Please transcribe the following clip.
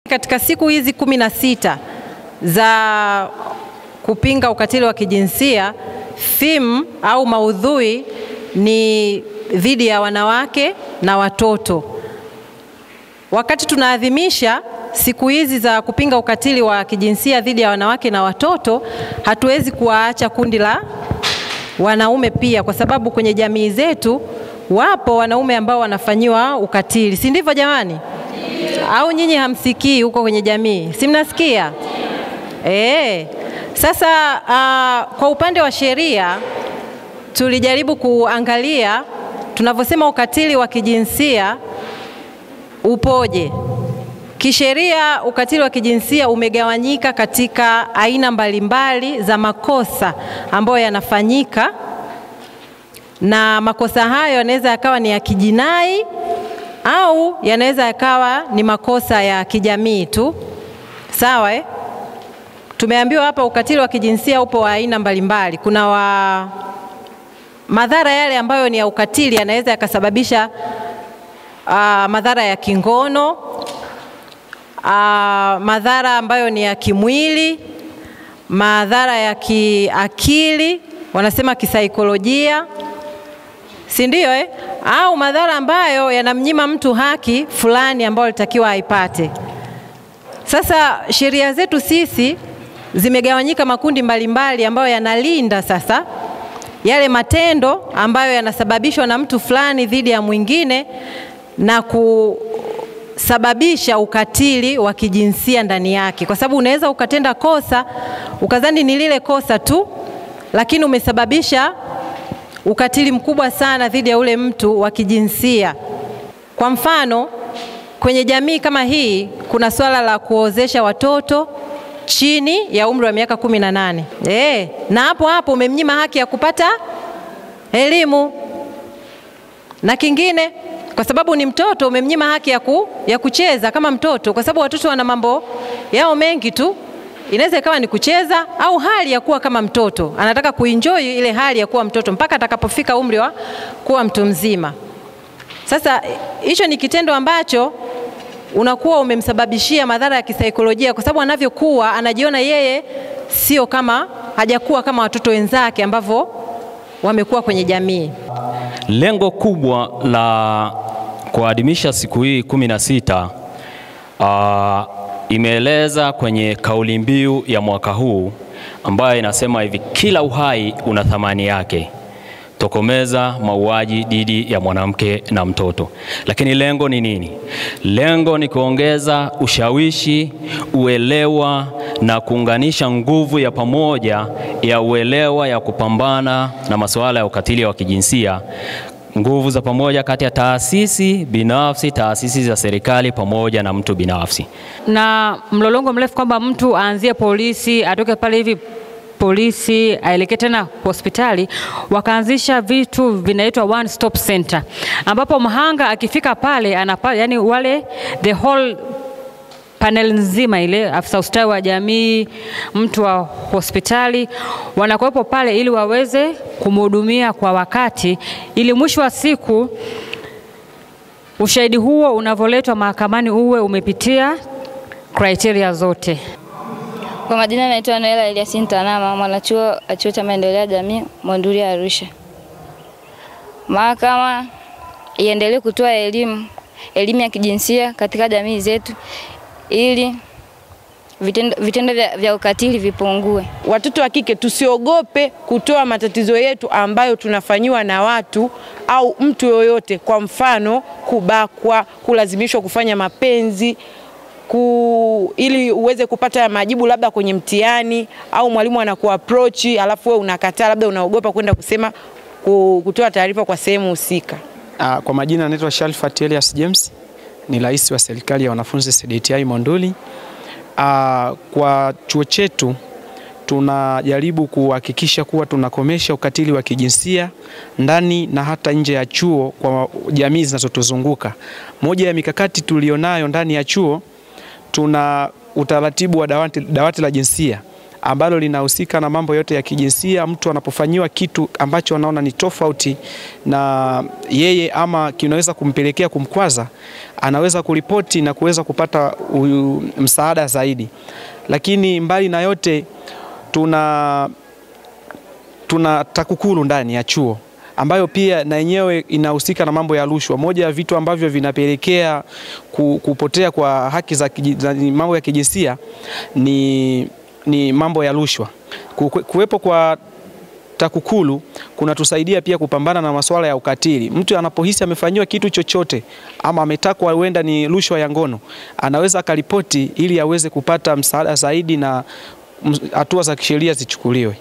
Katika siku hizi kumi na sita za kupinga ukatili wa kijinsia, theme au maudhui ni dhidi ya wanawake na watoto. Wakati tunaadhimisha siku hizi za kupinga ukatili wa kijinsia dhidi ya wanawake na watoto, hatuwezi kuwaacha kundi la wanaume pia, kwa sababu kwenye jamii zetu wapo wanaume ambao wanafanyiwa ukatili, si ndivyo jamani? Au nyinyi hamsikii huko kwenye jamii? Si mnasikia? Eh. Sasa uh, kwa upande wa sheria tulijaribu kuangalia tunavyosema ukatili wa kijinsia upoje. Kisheria, ukatili wa kijinsia umegawanyika katika aina mbalimbali za makosa ambayo yanafanyika, na makosa hayo yanaweza yakawa ni ya kijinai au yanaweza yakawa ni makosa ya kijamii tu. Sawa eh? Tumeambiwa hapa ukatili wa kijinsia upo wa aina mbalimbali. Kuna wa madhara yale ambayo ni ya ukatili yanaweza yakasababisha uh, madhara ya kingono uh, madhara ambayo ni ya kimwili, madhara ya kiakili, wanasema kisaikolojia, si ndio eh? Au madhara ambayo yanamnyima mtu haki fulani ambayo alitakiwa aipate. Sasa sheria zetu sisi zimegawanyika makundi mbalimbali ambayo yanalinda sasa yale matendo ambayo yanasababishwa na mtu fulani dhidi ya mwingine na kusababisha ukatili wa kijinsia ndani yake, kwa sababu unaweza ukatenda kosa ukadhani ni lile kosa tu, lakini umesababisha ukatili mkubwa sana dhidi ya ule mtu wa kijinsia. Kwa mfano, kwenye jamii kama hii kuna swala la kuozesha watoto chini ya umri wa miaka kumi na nane. E, na hapo hapo umemnyima haki ya kupata elimu, na kingine kwa sababu ni mtoto umemnyima haki ya, ku, ya kucheza kama mtoto, kwa sababu watoto wana mambo yao mengi tu. Inaweza ikawa ni kucheza au hali ya kuwa kama mtoto, anataka kuenjoy ile hali ya kuwa mtoto mpaka atakapofika umri wa kuwa mtu mzima. Sasa hicho ni kitendo ambacho unakuwa umemsababishia madhara ya kisaikolojia, kwa sababu anavyokuwa anajiona yeye sio kama, hajakuwa kama watoto wenzake ambavyo wamekuwa kwenye jamii. Lengo kubwa la kuadhimisha siku hii kumi na sita uh, imeeleza kwenye kauli mbiu ya mwaka huu ambayo inasema hivi: kila uhai una thamani yake, tokomeza mauaji dhidi ya mwanamke na mtoto. Lakini lengo ni nini? Lengo ni kuongeza ushawishi, uelewa na kuunganisha nguvu ya pamoja ya uelewa ya kupambana na masuala ya ukatili wa kijinsia, nguvu za pamoja kati ya taasisi binafsi, taasisi za serikali pamoja na mtu binafsi, na mlolongo mrefu kwamba mtu aanzie polisi, atoke pale hivi polisi aelekee tena hospitali, wakaanzisha vitu vinaitwa one stop center, ambapo mhanga akifika pale anapa, yani wale the whole panel nzima ile, afisa ustawi wa jamii, mtu wa hospitali wanakuwepo pale ili waweze kumhudumia kwa wakati, ili mwisho wa siku ushahidi huo unavyoletwa mahakamani uwe umepitia criteria zote. Kwa majina naitwa Noela Elias Ntanama, mwanachuo wa chuo cha maendeleo ya jamii Monduli Arusha. Mahakama iendelee kutoa elimu elimu ya kijinsia katika jamii zetu ili vitendo, vitendo vya, vya ukatili vipungue. Watoto wa kike tusiogope kutoa matatizo yetu ambayo tunafanyiwa na watu au mtu yoyote, kwa mfano kubakwa, kulazimishwa kufanya mapenzi ku, ili uweze kupata majibu labda kwenye mtihani au mwalimu anakuapproach alafu wewe unakataa, labda unaogopa kwenda kusema kutoa taarifa kwa sehemu husika. Uh, kwa majina anaitwa Shalfat Elias James, ni rais wa serikali ya wanafunzi CDTI Monduli. Uh, kwa chuo chetu tunajaribu kuhakikisha kuwa tunakomesha ukatili wa kijinsia ndani na hata nje ya chuo kwa jamii zinazotuzunguka. Moja ya mikakati tulionayo ndani ya chuo tuna utaratibu wa dawati, dawati la jinsia ambalo linahusika na mambo yote ya kijinsia. Mtu anapofanyiwa kitu ambacho anaona ni tofauti na yeye ama kinaweza kumpelekea kumkwaza, anaweza kuripoti na kuweza kupata uyu, msaada zaidi. Lakini mbali na yote tuna tuna TAKUKURU ndani ya chuo ambayo pia na yenyewe inahusika na mambo ya rushwa. Moja ya vitu ambavyo vinapelekea ku- kupotea kwa haki za kiji- za mambo ya kijinsia ni, ni mambo ya rushwa. Ku- Kuwepo kwa TAKUKURU kunatusaidia pia kupambana na masuala ya ukatili. Mtu anapohisi amefanyiwa kitu chochote ama ametakwa huenda ni rushwa ya ngono, anaweza akaripoti ili aweze kupata msaada zaidi na mm, hatua za kisheria zichukuliwe.